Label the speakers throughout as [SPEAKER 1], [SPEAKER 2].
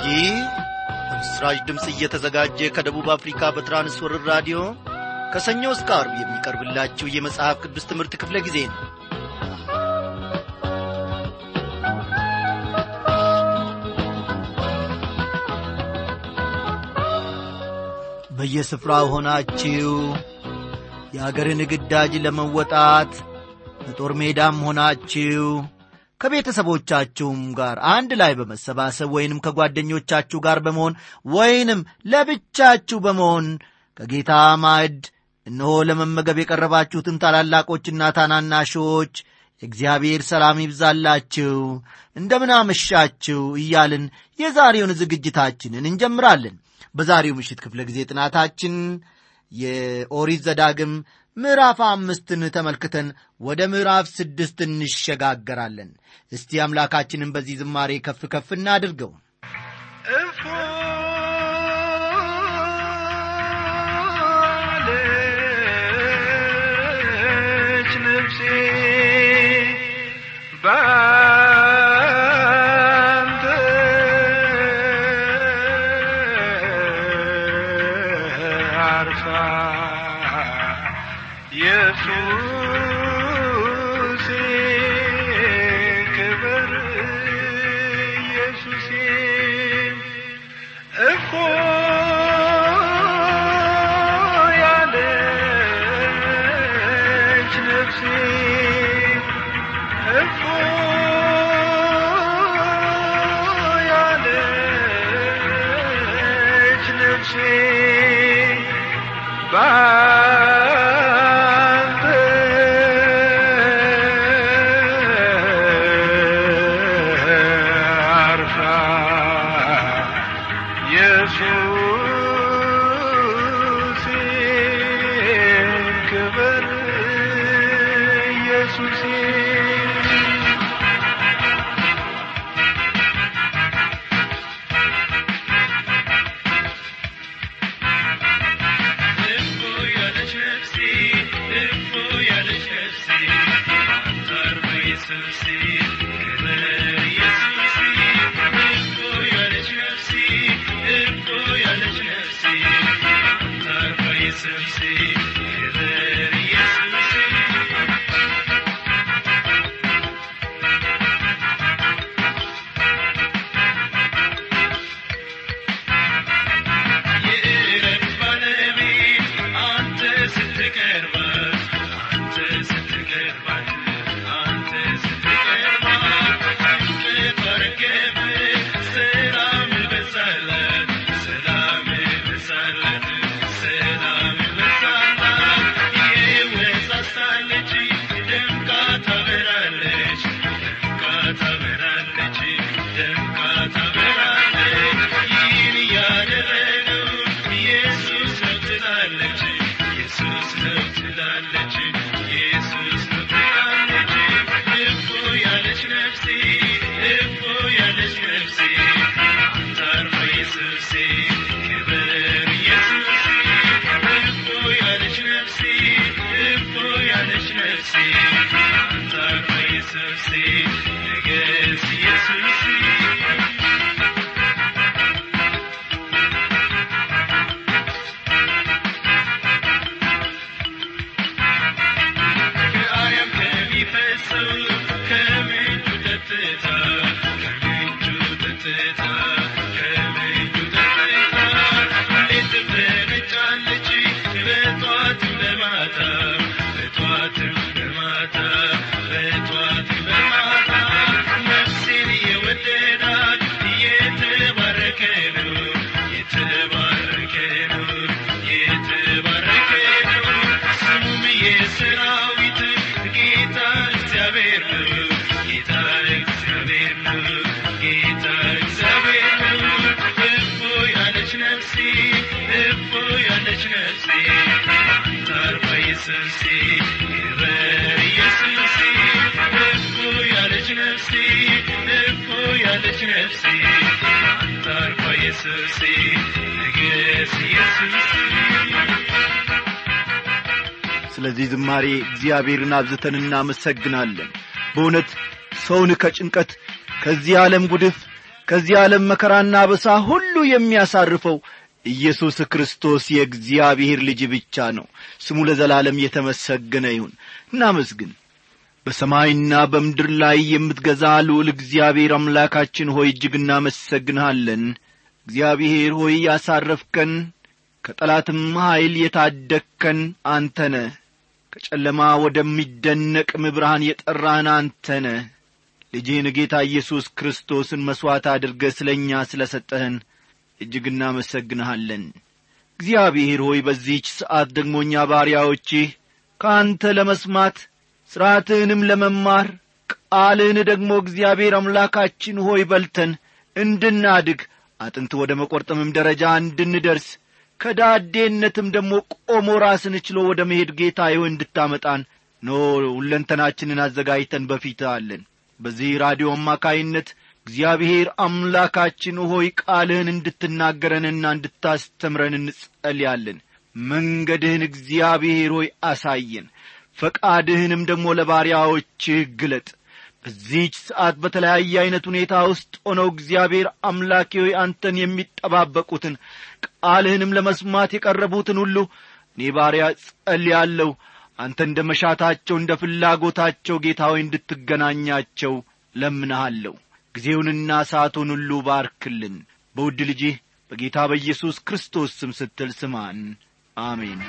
[SPEAKER 1] ይህ በምስራች ድምፅ እየተዘጋጀ ከደቡብ አፍሪካ በትራንስወርር ራዲዮ ከሰኞ እስከ አርብ የሚቀርብላችሁ የመጽሐፍ ቅዱስ ትምህርት ክፍለ ጊዜ ነው በየስፍራው ሆናችሁ የአገርን ግዳጅ ለመወጣት በጦር ሜዳም ሆናችሁ ከቤተሰቦቻችሁም ጋር አንድ ላይ በመሰባሰብ ወይንም ከጓደኞቻችሁ ጋር በመሆን ወይንም ለብቻችሁ በመሆን ከጌታ ማዕድ እነሆ ለመመገብ የቀረባችሁትን ታላላቆችና ታናናሾች የእግዚአብሔር ሰላም ይብዛላችሁ እንደምን አመሻችሁ እያልን የዛሬውን ዝግጅታችንን እንጀምራለን በዛሬው ምሽት ክፍለ ጊዜ ጥናታችን የኦሪት ዘዳግም ምዕራፍ አምስትን ተመልክተን ወደ ምዕራፍ ስድስት እንሸጋገራለን እስቲ አምላካችንን በዚህ ዝማሬ ከፍ ከፍ እናድርገው
[SPEAKER 2] እፎ አለች ነፍሴ ባንተ አርፋ ኢየሱሴ ክብር ኢየሱሴ እፎ ያለች ነፍሴ እፎ ያለች ነፍሴ ባንተ አርፋ ኢየሱሴ ክብር ኢየሱሴ
[SPEAKER 1] ስለዚህ ዝማሬ እግዚአብሔርን አብዝተን እናመሰግናለን በእውነት ሰውን ከጭንቀት ከዚህ ዓለም ጉድፍ ከዚህ ዓለም መከራና በሳ ሁሉ የሚያሳርፈው ኢየሱስ ክርስቶስ የእግዚአብሔር ልጅ ብቻ ነው ስሙ ለዘላለም የተመሰገነ ይሁን እናመስግን በሰማይና በምድር ላይ የምትገዛ ልዑል እግዚአብሔር አምላካችን ሆይ እጅግ እናመሰግንሃለን እግዚአብሔር ሆይ ያሳረፍከን ከጠላትም ኀይል የታደግከን አንተነ ከጨለማ ወደሚደነቅም ብርሃን የጠራህን አንተነ ልጅህን ጌታ ኢየሱስ ክርስቶስን መሥዋዕት አድርገ ስለ እኛ ስለ ሰጠህን እጅግ እናመሰግንሃለን እግዚአብሔር ሆይ በዚህች ሰዓት ደግሞ እኛ ባሪያዎችህ ከአንተ ለመስማት ሥርዓትህንም ለመማር ቃልህን ደግሞ እግዚአብሔር አምላካችን ሆይ በልተን እንድናድግ አጥንት ወደ መቈርጠምም ደረጃ እንድንደርስ ከዳዴነትም ደግሞ ቆሞ ራስን ችሎ ወደ መሄድ ጌታ ሆይ እንድታመጣን ኖ ሁለንተናችንን አዘጋጅተን በፊት አለን በዚህ ራዲዮ አማካይነት እግዚአብሔር አምላካችን ሆይ ቃልህን እንድትናገረንና እንድታስተምረን እንጸልያለን መንገድህን እግዚአብሔር ሆይ አሳየን ፈቃድህንም ደግሞ ለባሪያዎችህ ግለጥ በዚህች ሰዓት በተለያየ ዐይነት ሁኔታ ውስጥ ሆነው እግዚአብሔር አምላኬ ሆይ አንተን የሚጠባበቁትን ቃልህንም ለመስማት የቀረቡትን ሁሉ እኔ ባሪያ ጸልያለሁ አንተ እንደ መሻታቸው እንደ ፍላጎታቸው ጌታ ሆይ እንድትገናኛቸው ለምንሃለሁ ጊዜውንና ሰዓቱን ሁሉ ባርክልን በውድ ልጅህ በጌታ በኢየሱስ ክርስቶስ ስም ስትል ስማን አሜን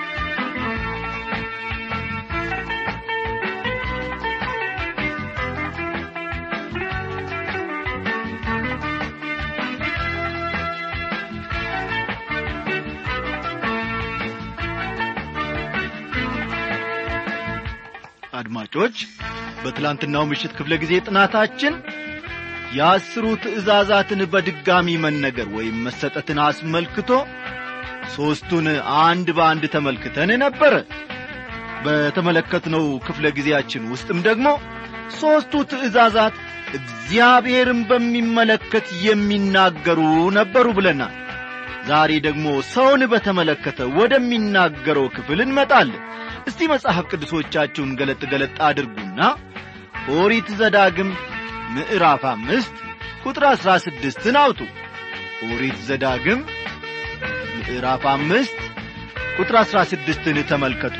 [SPEAKER 1] አድማጮች በትላንትናው ምሽት ክፍለ ጊዜ ጥናታችን የአስሩ ትእዛዛትን በድጋሚ መነገር ወይም መሰጠትን አስመልክቶ ሦስቱን አንድ በአንድ ተመልክተን ነበረ በተመለከትነው ክፍለ ጊዜያችን ውስጥም ደግሞ ሦስቱ ትእዛዛት እግዚአብሔርን በሚመለከት የሚናገሩ ነበሩ ብለናል ዛሬ ደግሞ ሰውን በተመለከተ ወደሚናገረው ክፍል እንመጣለን እስቲ መጽሐፍ ቅዱሶቻችሁን ገለጥ ገለጥ አድርጉና ኦሪት ዘዳግም ምዕራፍ አምስት ቁጥር አሥራ ስድስትን አውጡ ኦሪት ዘዳግም ምዕራፍ አምስት ቁጥር አሥራ ስድስትን ተመልከቱ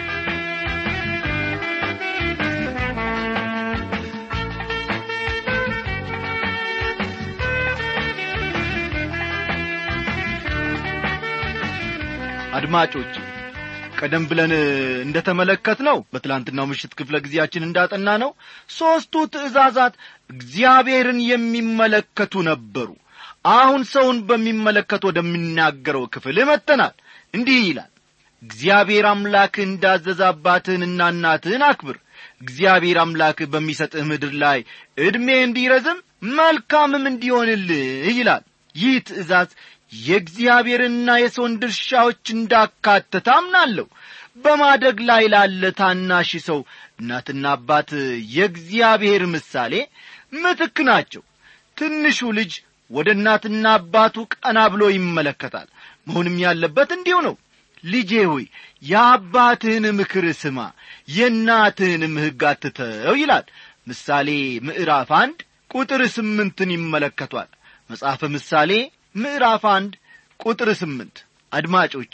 [SPEAKER 1] አድማጮች ቀደም ብለን እንደ ተመለከት ነው በትላንትናው ምሽት ክፍለ ጊዜያችን እንዳጠና ነው ሦስቱ ትእዛዛት እግዚአብሔርን የሚመለከቱ ነበሩ አሁን ሰውን በሚመለከት ወደሚናገረው ክፍል መጥተናል እንዲህ ይላል እግዚአብሔር አምላክህ እንዳዘዘ አባትህንና እናትህን አክብር እግዚአብሔር አምላክህ በሚሰጥህ ምድር ላይ ዕድሜ እንዲረዝም መልካምም እንዲሆንልህ ይላል ይህ ትእዛዝ የእግዚአብሔርና የሰውን ድርሻዎች እንዳካተተ አምናለሁ በማደግ ላይ ላለ ታናሽ ሰው እናትና አባት የእግዚአብሔር ምሳሌ ምትክ ናቸው ትንሹ ልጅ ወደ እናትና አባቱ ቀና ብሎ ይመለከታል መሆንም ያለበት እንዲሁ ነው ልጄ ሆይ የአባትህን ምክር ስማ የእናትህንም ሕግ አትተው ይላል ምሳሌ ምዕራፍ አንድ ቁጥር ስምንትን ይመለከቷል መጽሐፈ ምሳሌ ምዕራፍ አንድ ቁጥር ስምንት አድማጮቼ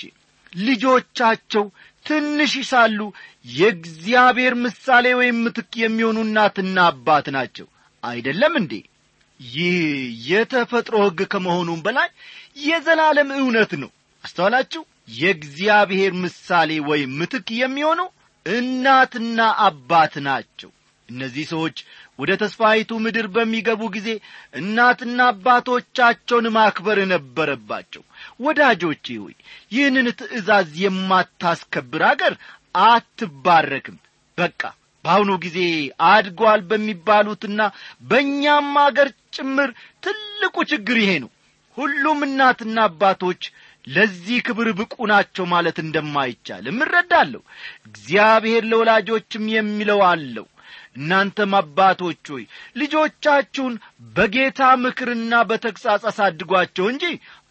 [SPEAKER 1] ልጆቻቸው ትንሽ ሳሉ የእግዚአብሔር ምሳሌ ወይም ምትክ የሚሆኑ እናትና አባት ናቸው አይደለም እንዴ ይህ የተፈጥሮ ሕግ ከመሆኑም በላይ የዘላለም እውነት ነው አስተዋላችሁ የእግዚአብሔር ምሳሌ ወይም ምትክ የሚሆኑ እናትና አባት ናቸው እነዚህ ሰዎች ወደ ተስፋይቱ ምድር በሚገቡ ጊዜ እናትና አባቶቻቸውን ማክበር ነበረባቸው ወዳጆቼ ሆይ ይህንን ትእዛዝ የማታስከብር አገር አትባረክም በቃ በአሁኑ ጊዜ አድጓል በሚባሉትና በእኛም አገር ጭምር ትልቁ ችግር ይሄ ነው ሁሉም እናትና አባቶች ለዚህ ክብር ብቁ ናቸው ማለት እንደማይቻልም እረዳለሁ እግዚአብሔር ለወላጆችም የሚለው አለው እናንተም አባቶች ሆይ ልጆቻችሁን በጌታ ምክርና በተግሣጽ አሳድጓቸው እንጂ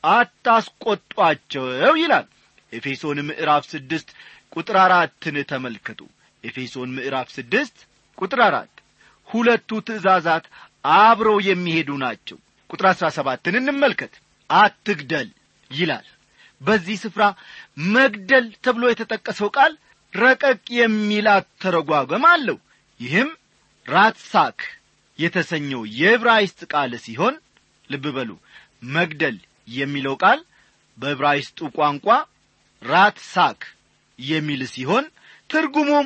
[SPEAKER 1] አታስቈጧቸው ይላል ኤፌሶን ምዕራፍ ስድስት ቁጥር አራትን ተመልከቱ ኤፌሶን ምዕራፍ ስድስት ቁጥር አራት ሁለቱ ትእዛዛት አብረው የሚሄዱ ናቸው ቁጥር አሥራ ሰባትን እንመልከት አትግደል ይላል በዚህ ስፍራ መግደል ተብሎ የተጠቀሰው ቃል ረቀቅ የሚል አተረጓጓም አለው ይህም ራትሳክ የተሰኘው የዕብራይስጥ ቃል ሲሆን ልብ በሉ መግደል የሚለው ቃል በዕብራይስጡ ቋንቋ ራትሳክ የሚል ሲሆን ትርጉሙም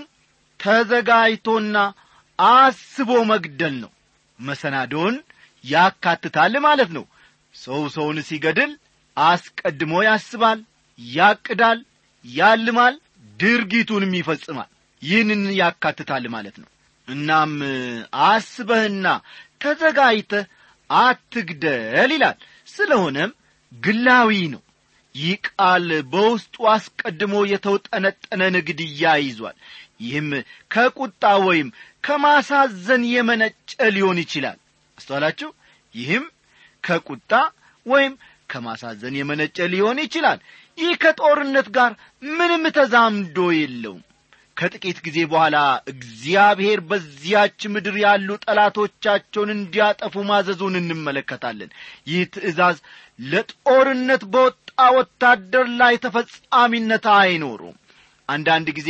[SPEAKER 1] ተዘጋጅቶና አስቦ መግደል ነው መሰናዶን ያካትታል ማለት ነው ሰው ሰውን ሲገድል አስቀድሞ ያስባል ያቅዳል ያልማል ድርጊቱንም ይፈጽማል ይህንን ያካትታል ማለት ነው እናም አስበህና ተዘጋጅተህ አትግደል ይላል ስለሆነም ግላዊ ነው ይህ ቃል በውስጡ አስቀድሞ የተውጠነጠነን ግድያ ይዟል ይህም ከቁጣ ወይም ከማሳዘን የመነጨ ሊሆን ይችላል አስተዋላችሁ ይህም ከቁጣ ወይም ከማሳዘን የመነጨ ሊሆን ይችላል ይህ ከጦርነት ጋር ምንም ተዛምዶ የለውም ከጥቂት ጊዜ በኋላ እግዚአብሔር በዚያች ምድር ያሉ ጠላቶቻቸውን እንዲያጠፉ ማዘዙን እንመለከታለን ይህ ትእዛዝ ለጦርነት በወጣ ወታደር ላይ ተፈጻሚነት አይኖሩም አንዳንድ ጊዜ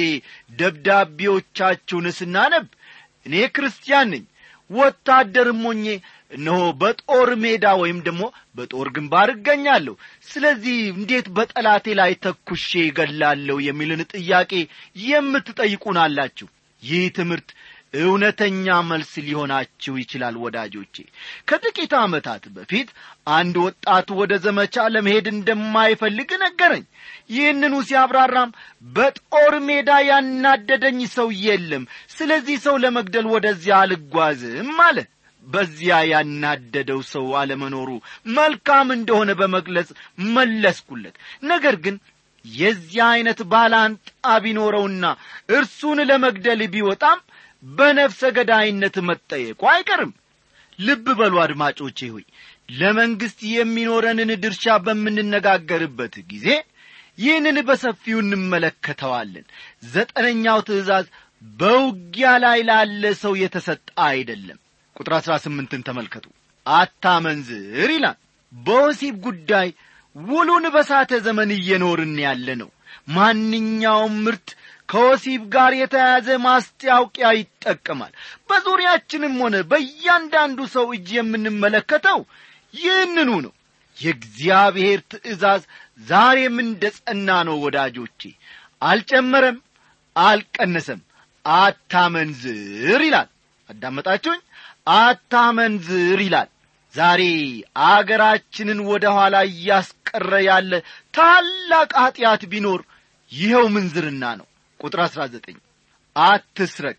[SPEAKER 1] ደብዳቤዎቻችሁን ስናነብ እኔ ክርስቲያን ነኝ ወታደርም ሆኜ እነሆ በጦር ሜዳ ወይም ደግሞ በጦር ግንባር እገኛለሁ ስለዚህ እንዴት በጠላቴ ላይ ተኩሼ ይገላለሁ የሚልን ጥያቄ የምትጠይቁን አላችሁ ይህ ትምህርት እውነተኛ መልስ ሊሆናችሁ ይችላል ወዳጆቼ ከጥቂት ዓመታት በፊት አንድ ወጣት ወደ ዘመቻ ለመሄድ እንደማይፈልግ ነገረኝ ይህንኑ ሲያብራራም በጦር ሜዳ ያናደደኝ ሰው የለም ስለዚህ ሰው ለመግደል ወደዚያ አልጓዝም አለ በዚያ ያናደደው ሰው አለመኖሩ መልካም እንደሆነ በመግለጽ መለስኩለት ነገር ግን የዚህ ዐይነት ባላንጣ ቢኖረውና እርሱን ለመግደል ቢወጣም በነፍሰ ገዳይነት መጠየቁ አይቀርም ልብ በሉ አድማጮቼ ሆይ ለመንግሥት የሚኖረንን ድርሻ በምንነጋገርበት ጊዜ ይህንን በሰፊው እንመለከተዋለን ዘጠነኛው ትእዛዝ በውጊያ ላይ ላለ ሰው የተሰጠ አይደለም ቁጥር አሥራ ስምንትን ተመልከቱ አታመንዝር ይላል በወሲብ ጉዳይ ውሉን በሳተ ዘመን እየኖርን ያለ ነው ማንኛውም ምርት ከወሲብ ጋር የተያያዘ ማስታወቂያ ይጠቀማል በዙሪያችንም ሆነ በእያንዳንዱ ሰው እጅ የምንመለከተው ይህንኑ ነው የእግዚአብሔር ትእዛዝ ዛሬም እንደ ጸና ነው ወዳጆቼ አልጨመረም አልቀነሰም አታመንዝር ይላል አዳመጣችሁኝ አታመንዝር ይላል ዛሬ አገራችንን ወደ ኋላ እያስቀረ ያለ ታላቅ ኀጢአት ቢኖር ይኸው ምንዝርና ነው ቁጥር አሥራ ዘጠኝ አትስረቅ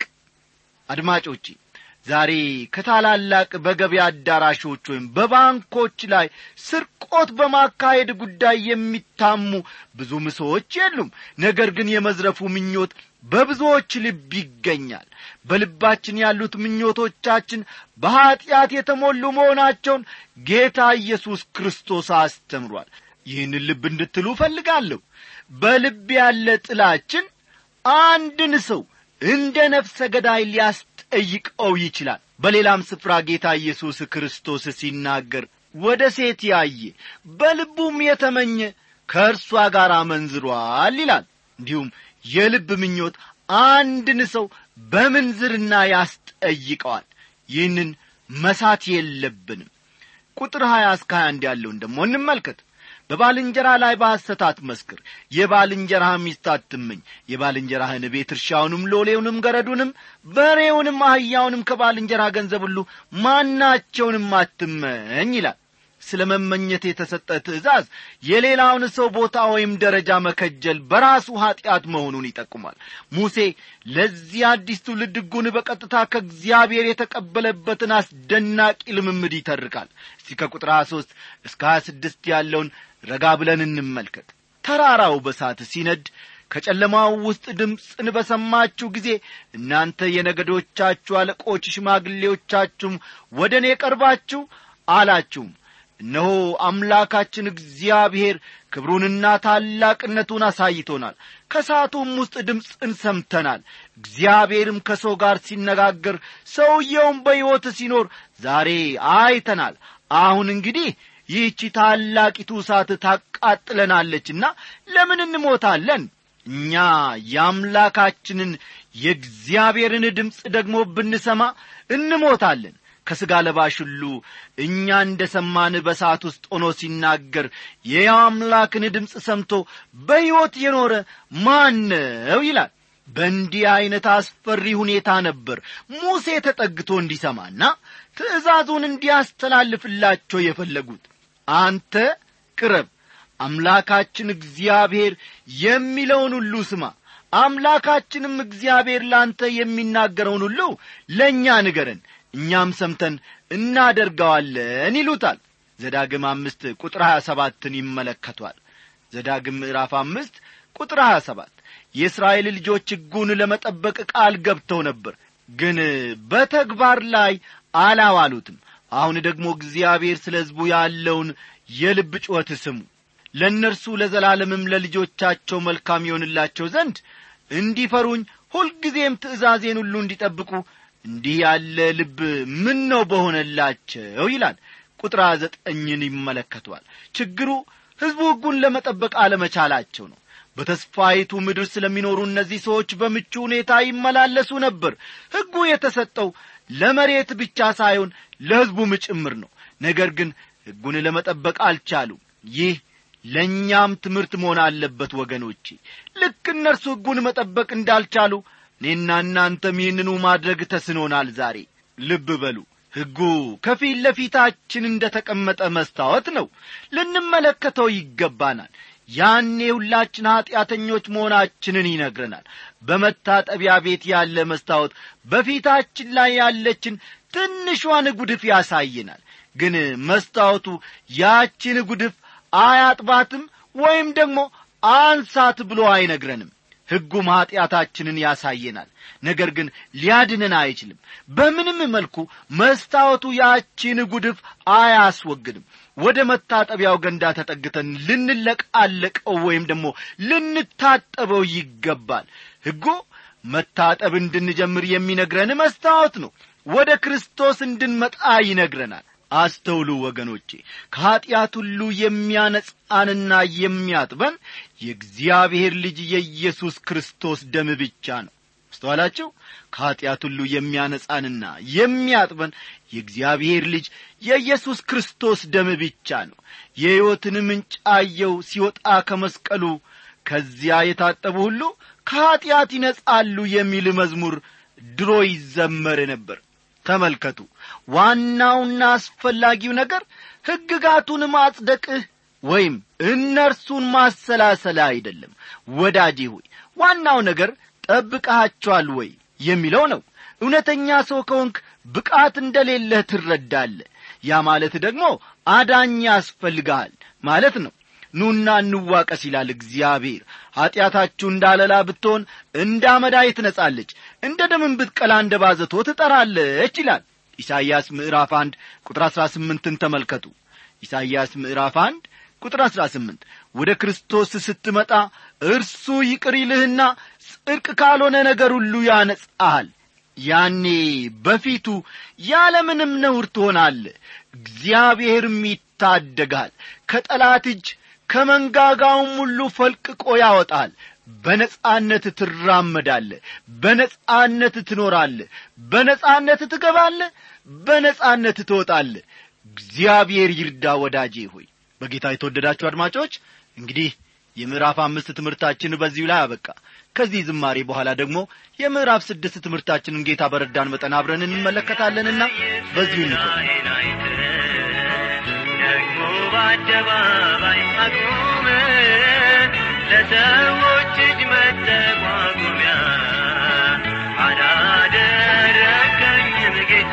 [SPEAKER 1] አድማጮቼ ዛሬ ከታላላቅ በገበያ አዳራሾች ወይም በባንኮች ላይ ስርቆት በማካሄድ ጉዳይ የሚታሙ ብዙም ሰዎች የሉም ነገር ግን የመዝረፉ ምኞት በብዙዎች ልብ ይገኛል በልባችን ያሉት ምኞቶቻችን በኀጢአት የተሞሉ መሆናቸውን ጌታ ኢየሱስ ክርስቶስ አስተምሯል ይህን ልብ እንድትሉ እፈልጋለሁ በልብ ያለ ጥላችን አንድን ሰው እንደ ነፍሰ ገዳይ ሊያስጠይቀው ይችላል በሌላም ስፍራ ጌታ ኢየሱስ ክርስቶስ ሲናገር ወደ ሴት ያየ በልቡም የተመኘ ከእርሷ ጋር አመንዝሯል ይላል እንዲሁም የልብ ምኞት አንድን ሰው በምንዝርና ያስጠይቀዋል ይህንን መሳት የለብንም ቁጥር ሀያ እስከ ሀያ አንድ ያለውን ደግሞ እንመልከት በባልንጀራ ላይ በሐሰት አትመስክር የባልንጀራህ ሚስት አትመኝ የባልንጀራህን ቤት እርሻውንም ሎሌውንም ገረዱንም በሬውንም አህያውንም ከባልንጀራ ገንዘብ ሁሉ ማናቸውንም አትመኝ ይላል ስለ መመኘት የተሰጠ ትእዛዝ የሌላውን ሰው ቦታ ወይም ደረጃ መከጀል በራሱ ኀጢአት መሆኑን ይጠቁማል ሙሴ ለዚህ አዲስ ትውልድ ሕጉን በቀጥታ ከእግዚአብሔር የተቀበለበትን አስደናቂ ልምምድ ይተርካል እስቲ ከቁጥር 23 እስከ 26 ያለውን ረጋ ብለን እንመልከት ተራራው በሳት ሲነድ ከጨለማው ውስጥ ድምፅን በሰማችሁ ጊዜ እናንተ የነገዶቻችሁ አለቆች ሽማግሌዎቻችሁም ወደ እኔ ቀርባችሁ አላችሁም እነሆ አምላካችን እግዚአብሔር ክብሩንና ታላቅነቱን አሳይቶናል ከሳቱም ውስጥ ድምፅን ሰምተናል እግዚአብሔርም ከሰው ጋር ሲነጋገር ሰውየውም በሕይወት ሲኖር ዛሬ አይተናል አሁን እንግዲህ ይህቺ ታላቂቱ እሳት ታቃጥለናለችና ለምን እንሞታለን እኛ የአምላካችንን የእግዚአብሔርን ድምፅ ደግሞ ብንሰማ እንሞታለን ከሥጋ ለባሽ ሁሉ እኛ እንደ ሰማን በሰዓት ውስጥ ሆኖ ሲናገር የያው አምላክን ድምፅ ሰምቶ በሕይወት የኖረ ማን ነው ይላል በእንዲህ ዐይነት አስፈሪ ሁኔታ ነበር ሙሴ ተጠግቶ እንዲሰማና ትእዛዙን እንዲያስተላልፍላቸው የፈለጉት አንተ ቅረብ አምላካችን እግዚአብሔር የሚለውን ሁሉ ስማ አምላካችንም እግዚአብሔር ላንተ የሚናገረውን ሁሉ ለእኛ ንገረን እኛም ሰምተን እናደርገዋለን ይሉታል ዘዳግም አምስት ቁጥር ሀያ ሰባትን ይመለከቷል ዘዳግም ምዕራፍ አምስት ቁጥር ሀያ ሰባት የእስራኤል ልጆች ሕጉን ለመጠበቅ ቃል ገብተው ነበር ግን በተግባር ላይ አላዋሉትም አሁን ደግሞ እግዚአብሔር ስለ ሕዝቡ ያለውን የልብ ጩኸት ስሙ ለእነርሱ ለዘላለምም ለልጆቻቸው መልካም ይሆንላቸው ዘንድ እንዲፈሩኝ ሁልጊዜም ትእዛዜን ሁሉ እንዲጠብቁ እንዲህ ያለ ልብ ምን ነው በሆነላቸው ይላል ቁጥር ዘጠኝን ይመለከቷል ችግሩ ሕዝቡ ሕጉን ለመጠበቅ አለመቻላቸው ነው በተስፋይቱ ምድር ስለሚኖሩ እነዚህ ሰዎች በምቹ ሁኔታ ይመላለሱ ነበር ሕጉ የተሰጠው ለመሬት ብቻ ሳይሆን ለሕዝቡም ጭምር ነው ነገር ግን ሕጉን ለመጠበቅ አልቻሉም ይህ ለእኛም ትምህርት መሆን አለበት ወገኖቼ ልክ እነርሱ ሕጉን መጠበቅ እንዳልቻሉ እኔና እናንተም ይህንኑ ማድረግ ተስኖናል ዛሬ ልብ በሉ ሕጉ ከፊት ለፊታችን እንደ ተቀመጠ መስታወት ነው ልንመለከተው ይገባናል ያኔ ሁላችን ኀጢአተኞች መሆናችንን ይነግረናል በመታጠቢያ ቤት ያለ መስታወት በፊታችን ላይ ያለችን ትንሿን ጉድፍ ያሳየናል ግን መስታወቱ ያችን ጉድፍ አያጥባትም ወይም ደግሞ አንሳት ብሎ አይነግረንም ሕጉም ኀጢአታችንን ያሳየናል ነገር ግን ሊያድነን አይችልም በምንም መልኩ መስታወቱ ያቺን ጉድፍ አያስወግድም ወደ መታጠቢያው ገንዳ ተጠግተን ልንለቃለቀው ወይም ደግሞ ልንታጠበው ይገባል ሕጉ መታጠብ እንድንጀምር የሚነግረን መስታወት ነው ወደ ክርስቶስ እንድንመጣ ይነግረናል አስተውሉ ወገኖቼ ከኀጢአት ሁሉ የሚያነጻንና የሚያጥበን የእግዚአብሔር ልጅ የኢየሱስ ክርስቶስ ደም ብቻ ነው አስተዋላችሁ ከኀጢአት ሁሉ የሚያነጻንና የሚያጥበን የእግዚአብሔር ልጅ የኢየሱስ ክርስቶስ ደም ብቻ ነው የሕይወትን ምንጭ አየው ሲወጣ ከመስቀሉ ከዚያ የታጠቡ ሁሉ ከኀጢአት ይነጻሉ የሚል መዝሙር ድሮ ይዘመር ነበር ተመልከቱ ዋናውና አስፈላጊው ነገር ሕግጋቱን ማጽደቅህ ወይም እነርሱን ማሰላሰል አይደለም ወዳጄ ሆይ ዋናው ነገር ጠብቀሃቸዋል ወይ የሚለው ነው እውነተኛ ሰው ከሆንክ ብቃት እንደሌለህ ትረዳለህ ያ ማለት ደግሞ አዳኝ ያስፈልግሃል ማለት ነው ኑና እንዋቀስ ይላል እግዚአብሔር ኀጢአታችሁ እንዳለላ ብትሆን እንደ አመዳይ ትነጻለች እንደ ደምን ብትቀላ እንደ ባዘቶ ትጠራለች ይላል ኢሳይያስ ምዕራፍ አንድ ቁጥር አሥራ ስምንትን ተመልከቱ ኢሳይያስ ምዕራፍ አንድ ቁጥር አሥራ ስምንት ወደ ክርስቶስ ስትመጣ እርሱ ይቅር ይልህና ጽድቅ ካልሆነ ነገር ሁሉ ያነጻሃል ያኔ በፊቱ ያለምንም ነውር ትሆናለህ እግዚአብሔርም ይታደጋል ከጠላት እጅ ከመንጋጋውም ሁሉ ፈልቅቆ ያወጣል በነጻነት ትራመዳለ በነጻነት ትኖራለ በነጻነት ትገባለ በነጻነት ትወጣለ እግዚአብሔር ይርዳ ወዳጄ ሆይ በጌታ የተወደዳችሁ አድማጮች እንግዲህ የምዕራፍ አምስት ትምህርታችን በዚሁ ላይ አበቃ ከዚህ ዝማሬ በኋላ ደግሞ የምዕራፍ ስድስት ትምህርታችንን ጌታ በረዳን መጠን አብረን እንመለከታለንና በዚሁ እንቆይ
[SPEAKER 2] ደግሞ በአደባባይ አቁመ ለሰዎች እጅ መጠቋቁሚያ አላደረከኝም ጌታ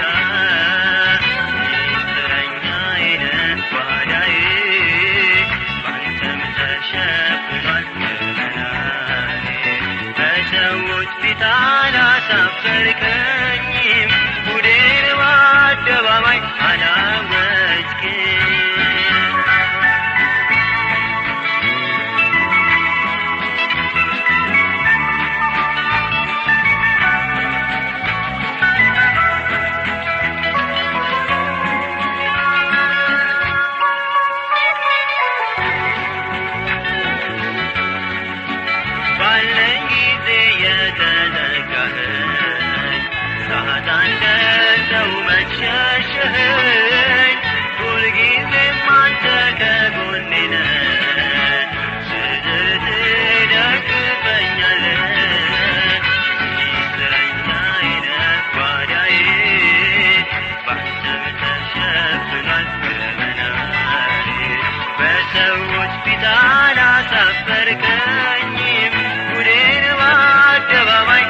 [SPEAKER 2] እስረኛዬ ነህ ጓዳዬ ባንተም ተሸፍኗል ገበናዬ በሰዎች ፊት አላሳፈርከኝም ጉዴን በአደባባይ አላወጅክም ሁልጊዜም አንተ ከጎኔ ነህ ስትደግፈኛለህ ሚስጥረኛዬ ነህ ጓዳዬ ባንተም ተሸፍኗል ገመናዬ በሰዎች ፊት አላሳፈርከኝም ጉዴን በአደባባይ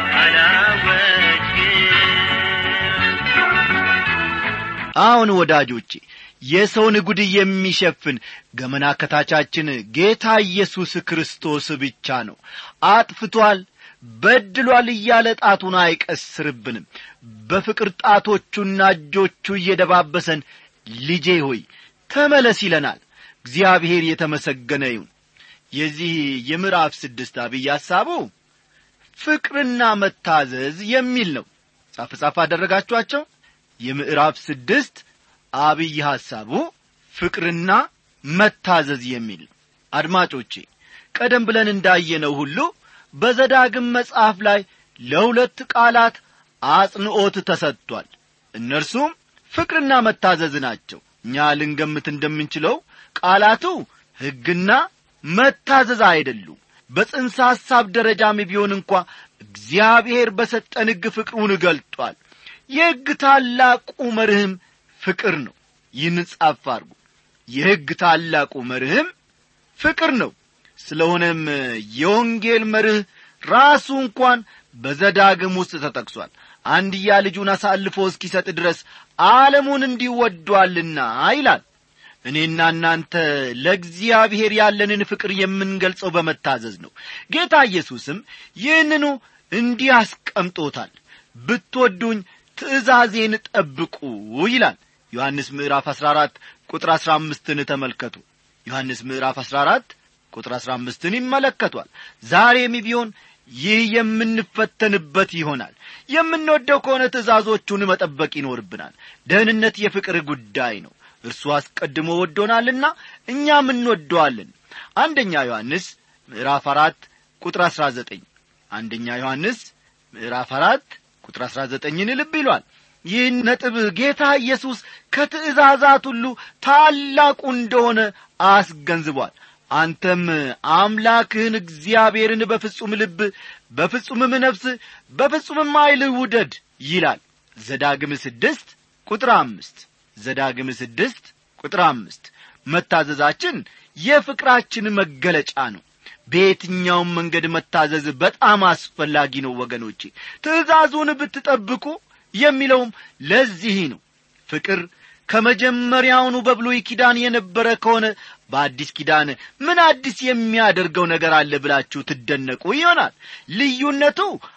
[SPEAKER 2] አላወጅክም
[SPEAKER 1] አሁን ወዳጆቼ የሰውን ጉድ የሚሸፍን ገመና ከታቻችን ጌታ ኢየሱስ ክርስቶስ ብቻ ነው አጥፍቷል በድሏል እያለ ጣቱን አይቀስርብንም በፍቅር ጣቶቹና እጆቹ እየደባበሰን ልጄ ሆይ ተመለስ ይለናል እግዚአብሔር የተመሰገነ ይሁን የዚህ የምዕራፍ ስድስት አብይ ሐሳቡ ፍቅርና መታዘዝ የሚል ነው ጻፍ ጻፍ አደረጋችኋቸው የምዕራፍ ስድስት አብይ ሐሳቡ ፍቅርና መታዘዝ የሚል ነው አድማጮቼ ቀደም ብለን እንዳየነው ሁሉ በዘዳግም መጽሐፍ ላይ ለሁለት ቃላት አጽንዖት ተሰጥቷል እነርሱም ፍቅርና መታዘዝ ናቸው እኛ ልንገምት እንደምንችለው ቃላቱ ሕግና መታዘዝ አይደሉም በጽንሰ ሐሳብ ደረጃም ቢሆን እንኳ እግዚአብሔር በሰጠን ሕግ ፍቅሩን ገልጧል የሕግ ታላቁ መርህም ፍቅር ነው ይህን ጻፍ አርጉ የሕግ ታላቁ መርህም ፍቅር ነው ስለሆነም የወንጌል መርህ ራሱ እንኳን በዘዳግም ውስጥ ተጠቅሷል አንድያ ልጁን አሳልፎ እስኪሰጥ ድረስ ዓለሙን እንዲወዷልና ይላል እኔና እናንተ ለእግዚአብሔር ያለንን ፍቅር የምንገልጸው በመታዘዝ ነው ጌታ ኢየሱስም ይህንኑ እንዲህ አስቀምጦታል ብትወዱኝ ትእዛዜን ጠብቁ ይላል ዮሐንስ ምዕራፍ 14 ቁጥር 15ን ተመልከቱ ዮሐንስ ምዕራፍ 14 ቁጥር 15ን ይመለከቷል ዛሬም ቢሆን ይህ የምንፈተንበት ይሆናል የምንወደው ከሆነ ትእዛዞቹን መጠበቅ ይኖርብናል ደህንነት የፍቅር ጉዳይ ነው እርሱ አስቀድሞ ወዶናልና እኛም እንወደዋለን አንደኛ ዮሐንስ ምዕራፍ አራት ቁጥር አሥራ ዘጠኝ አንደኛ ዮሐንስ ምዕራፍ አራት ቁጥር አሥራ ዘጠኝን ልብ ይሏል ይህን ነጥብ ጌታ ኢየሱስ ከትእዛዛት ሁሉ ታላቁ እንደሆነ አስገንዝቧል አንተም አምላክህን እግዚአብሔርን በፍጹም ልብ በፍጹምም ነፍስ በፍጹምም ኃይልህ ውደድ ይላል ዘዳግም ስድስት ቁጥር አምስት ዘዳግም ስድስት ቁጥር አምስት መታዘዛችን የፍቅራችን መገለጫ ነው በየትኛውም መንገድ መታዘዝ በጣም አስፈላጊ ነው ወገኖቼ ትእዛዙን ብትጠብቁ የሚለውም ለዚህ ነው ፍቅር ከመጀመሪያውኑ በብሉይ ኪዳን የነበረ ከሆነ በአዲስ ኪዳን ምን አዲስ የሚያደርገው ነገር አለ ብላችሁ ትደነቁ ይሆናል ልዩነቱ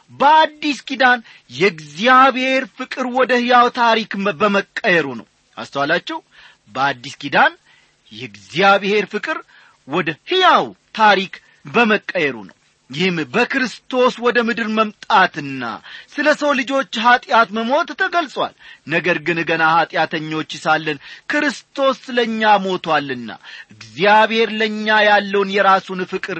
[SPEAKER 1] በአዲስ ኪዳን የእግዚአብሔር ፍቅር ወደ ሕያው ታሪክ በመቀየሩ ነው አስተዋላችሁ በአዲስ ኪዳን የእግዚአብሔር ፍቅር ወደ ሕያው ታሪክ በመቀየሩ ነው ይህም በክርስቶስ ወደ ምድር መምጣትና ስለ ሰው ልጆች ኀጢአት መሞት ተገልጿል ነገር ግን ገና ኀጢአተኞች ሳለን ክርስቶስ ስለ እኛ ሞቶአልና እግዚአብሔር ለእኛ ያለውን የራሱን ፍቅር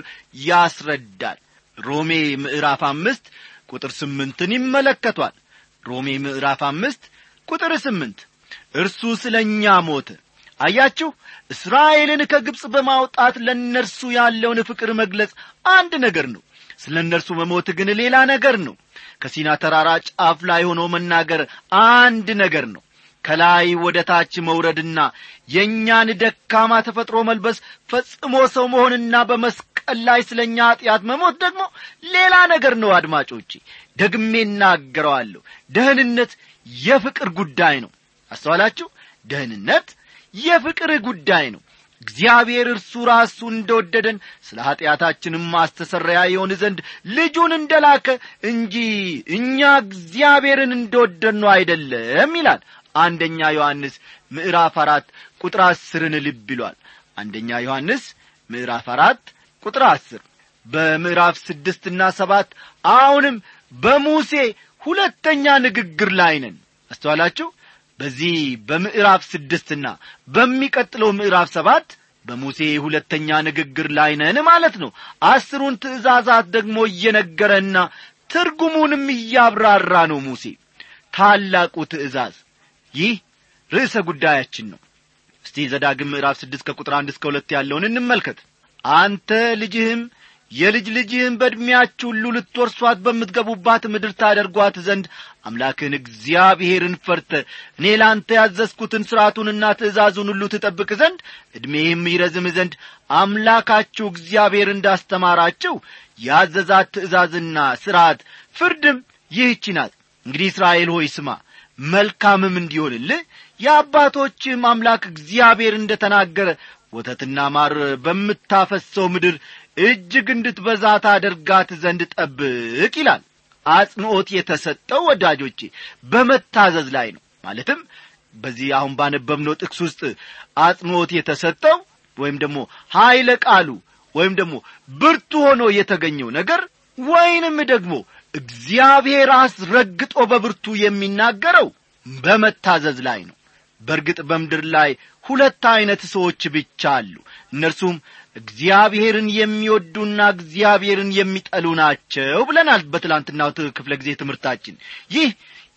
[SPEAKER 1] ያስረዳል ሮሜ ምዕራፍ አምስት ቁጥር ስምንትን ይመለከቷል ሮሜ ምዕራፍ አምስት ቁጥር ስምንት እርሱ ስለ እኛ ሞተ አያችሁ እስራኤልን ከግብፅ በማውጣት ለእነርሱ ያለውን ፍቅር መግለጽ አንድ ነገር ነው ስለ እነርሱ መሞት ግን ሌላ ነገር ነው ከሲና ተራራ ጫፍ ላይ ሆኖ መናገር አንድ ነገር ነው ከላይ ወደ ታች መውረድና የእኛን ደካማ ተፈጥሮ መልበስ ፈጽሞ ሰው መሆንና በመስቀል ላይ ስለ እኛ ኀጢአት መሞት ደግሞ ሌላ ነገር ነው አድማጮቼ ደግሜ እናገረዋለሁ ደህንነት የፍቅር ጉዳይ ነው አስተዋላችሁ ደህንነት የፍቅር ጉዳይ ነው እግዚአብሔር እርሱ ራሱ እንደወደደን ስለ ኀጢአታችንም ማስተሰረያ የሆን ዘንድ ልጁን እንደላከ እንጂ እኛ እግዚአብሔርን እንደወደድ ነው አይደለም ይላል አንደኛ ዮሐንስ ምዕራፍ አራት ቁጥር አስርን ልብ ይሏል አንደኛ ዮሐንስ ምዕራፍ አራት ቁጥር አስር በምዕራፍ ስድስትና ሰባት አሁንም በሙሴ ሁለተኛ ንግግር ላይ ነን አስተዋላችሁ በዚህ በምዕራፍ ስድስትና በሚቀጥለው ምዕራፍ ሰባት በሙሴ ሁለተኛ ንግግር ላይ ነን ማለት ነው አስሩን ትእዛዛት ደግሞ እየነገረና ትርጉሙንም እያብራራ ነው ሙሴ ታላቁ ትእዛዝ ይህ ርዕሰ ጉዳያችን ነው እስቲ ዘዳግም ምዕራፍ ስድስት ከቁጥር አንድ እስከ ሁለት ያለውን እንመልከት አንተ ልጅህም የልጅ ልጅህም በዕድሜያችሁ ሁሉ ልትወርሷት በምትገቡባት ምድር ታደርጓት ዘንድ አምላክን እግዚአብሔርን ፈርተ እኔ ለአንተ ያዘዝኩትን ሥርዓቱንና ትእዛዙን ሁሉ ትጠብቅ ዘንድ ዕድሜህም ይረዝም ዘንድ አምላካችሁ እግዚአብሔር እንዳስተማራችሁ ያዘዛት ትእዛዝና ሥርዓት ፍርድም ይህች ናት እንግዲህ እስራኤል ሆይ ስማ መልካምም እንዲሆንልህ የአባቶችህም አምላክ እግዚአብሔር እንደ ተናገረ ወተትና ማር በምታፈሰው ምድር እጅግ እንድትበዛ ታደርጋት ዘንድ ጠብቅ ይላል አጽንዖት የተሰጠው ወዳጆቼ በመታዘዝ ላይ ነው ማለትም በዚህ አሁን ባነበብነው ጥቅስ ውስጥ አጽንዖት የተሰጠው ወይም ደግሞ ኀይለ ቃሉ ወይም ደግሞ ብርቱ ሆኖ የተገኘው ነገር ወይንም ደግሞ እግዚአብሔር አስረግጦ በብርቱ የሚናገረው በመታዘዝ ላይ ነው በእርግጥ በምድር ላይ ሁለት ዐይነት ሰዎች ብቻ አሉ እነርሱም እግዚአብሔርን የሚወዱና እግዚአብሔርን የሚጠሉ ናቸው ብለናል በትላንትናው ክፍለ ጊዜ ትምህርታችን ይህ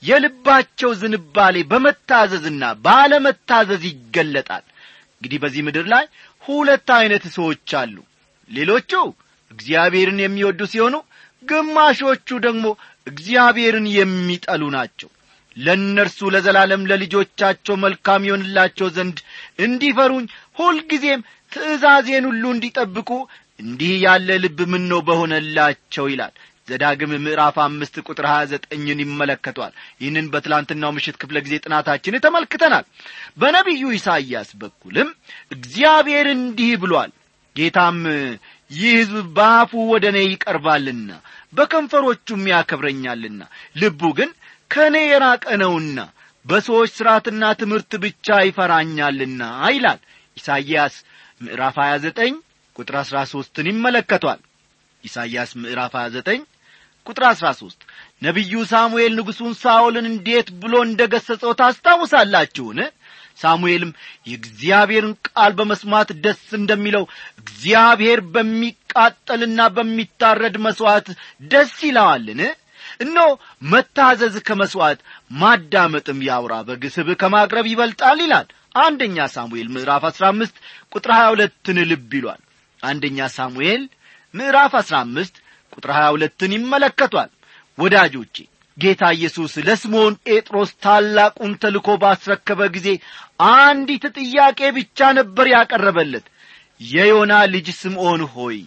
[SPEAKER 1] የልባቸው ዝንባሌ በመታዘዝና ባለመታዘዝ ይገለጣል እንግዲህ በዚህ ምድር ላይ ሁለት ዐይነት ሰዎች አሉ ሌሎቹ እግዚአብሔርን የሚወዱ ሲሆኑ ግማሾቹ ደግሞ እግዚአብሔርን የሚጠሉ ናቸው ለእነርሱ ለዘላለም ለልጆቻቸው መልካም ይሆንላቸው ዘንድ እንዲፈሩኝ ሁልጊዜም ትእዛዜን ሁሉ እንዲጠብቁ እንዲህ ያለ ልብ ምን ነው በሆነላቸው ይላል ዘዳግም ምዕራፍ አምስት ቁጥር ሀያ ዘጠኝን ይመለከቷል ይህንን በትላንትናው ምሽት ክፍለ ጊዜ ጥናታችን ተመልክተናል በነቢዩ ኢሳይያስ በኩልም እግዚአብሔር እንዲህ ብሏል ጌታም ይህ ሕዝብ በአፉ ወደ እኔ ይቀርባልና በከንፈሮቹም ያከብረኛልና ልቡ ግን ከእኔ የራቀ ነውና በሰዎች ሥርዓትና ትምህርት ብቻ ይፈራኛልና ይላል ኢሳይያስ ምዕራፍ 29 ቁጥር 13ን ይመለከቷል ኢሳይያስ ምዕራፍ 29 ቁጥር 13 ነቢዩ ሳሙኤል ንጉሡን ሳኦልን እንዴት ብሎ እንደ ገሠጸው ታስታውሳላችሁን ሳሙኤልም የእግዚአብሔርን ቃል በመስማት ደስ እንደሚለው እግዚአብሔር በሚቃጠልና በሚታረድ መሥዋዕት ደስ ይለዋልን እነሆ መታዘዝ ከመሥዋዕት ማዳመጥም ያውራ በግ ስብ ከማቅረብ ይበልጣል ይላል አንደኛ ሳሙኤል ምዕራፍ አሥራ አምስት ቁጥር ሀያ ሁለትን ልብ ይሏል አንደኛ ሳሙኤል ምዕራፍ አሥራ አምስት ቁጥር ሀያ ሁለትን ይመለከቷል ወዳጆቼ ጌታ ኢየሱስ ለስምዖን ጴጥሮስ ታላቁን ተልኮ ባስረከበ ጊዜ አንዲት ጥያቄ ብቻ ነበር ያቀረበለት የዮና ልጅ ስምዖን ሆይ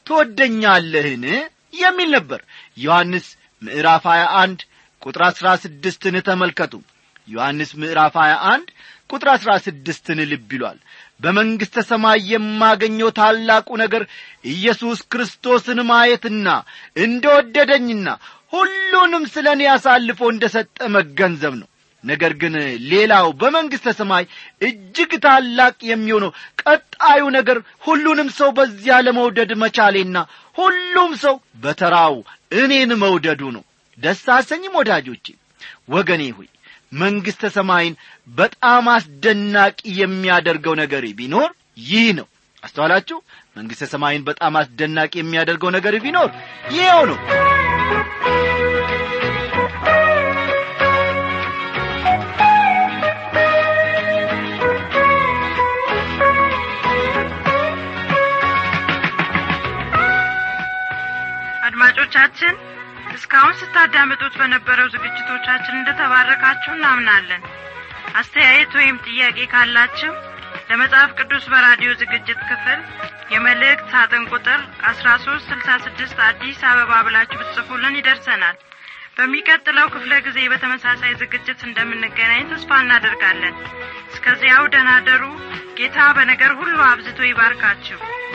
[SPEAKER 1] ትወደኛለህን የሚል ነበር ዮሐንስ ምዕራፍ 21 ቁጥር 16ን ተመልከቱ ዮሐንስ ምዕራፍ 21 ቁጥር 16ን ልብ ይሏል በመንግሥተ ሰማይ የማገኘው ታላቁ ነገር ኢየሱስ ክርስቶስን ማየትና እንደ ወደደኝና ሁሉንም ስለ እኔ አሳልፎ እንደ ሰጠ መገንዘብ ነው ነገር ግን ሌላው በመንግሥተ ሰማይ እጅግ ታላቅ የሚሆነው ቀጣዩ ነገር ሁሉንም ሰው በዚያ ለመውደድ መቻሌና ሁሉም ሰው በተራው እኔን መውደዱ ነው ደስ አሰኝም ወዳጆቼ ወገኔ ሆይ መንግሥተ ሰማይን በጣም አስደናቂ የሚያደርገው ነገር ቢኖር ይህ ነው አስተዋላችሁ መንግሥተ ሰማይን በጣም አስደናቂ የሚያደርገው ነገር ቢኖር ይኸው ነው
[SPEAKER 3] አድማጮቻችን እስካሁን ስታዳምጡት በነበረው ዝግጅቶቻችን እንደተባረካችሁ እናምናለን አስተያየት ወይም ጥያቄ ካላችሁ ለመጽሐፍ ቅዱስ በራዲዮ ዝግጅት ክፍል የመልእክት ሳጥን ቁጥር አስራ ሶስት ስልሳ ስድስት አዲስ አበባ ብላችሁ ብትጽፉልን ይደርሰናል በሚቀጥለው ክፍለ ጊዜ በተመሳሳይ ዝግጅት እንደምንገናኝ ተስፋ እናደርጋለን እስከዚያው ደናደሩ ጌታ በነገር ሁሉ አብዝቶ ይባርካችሁ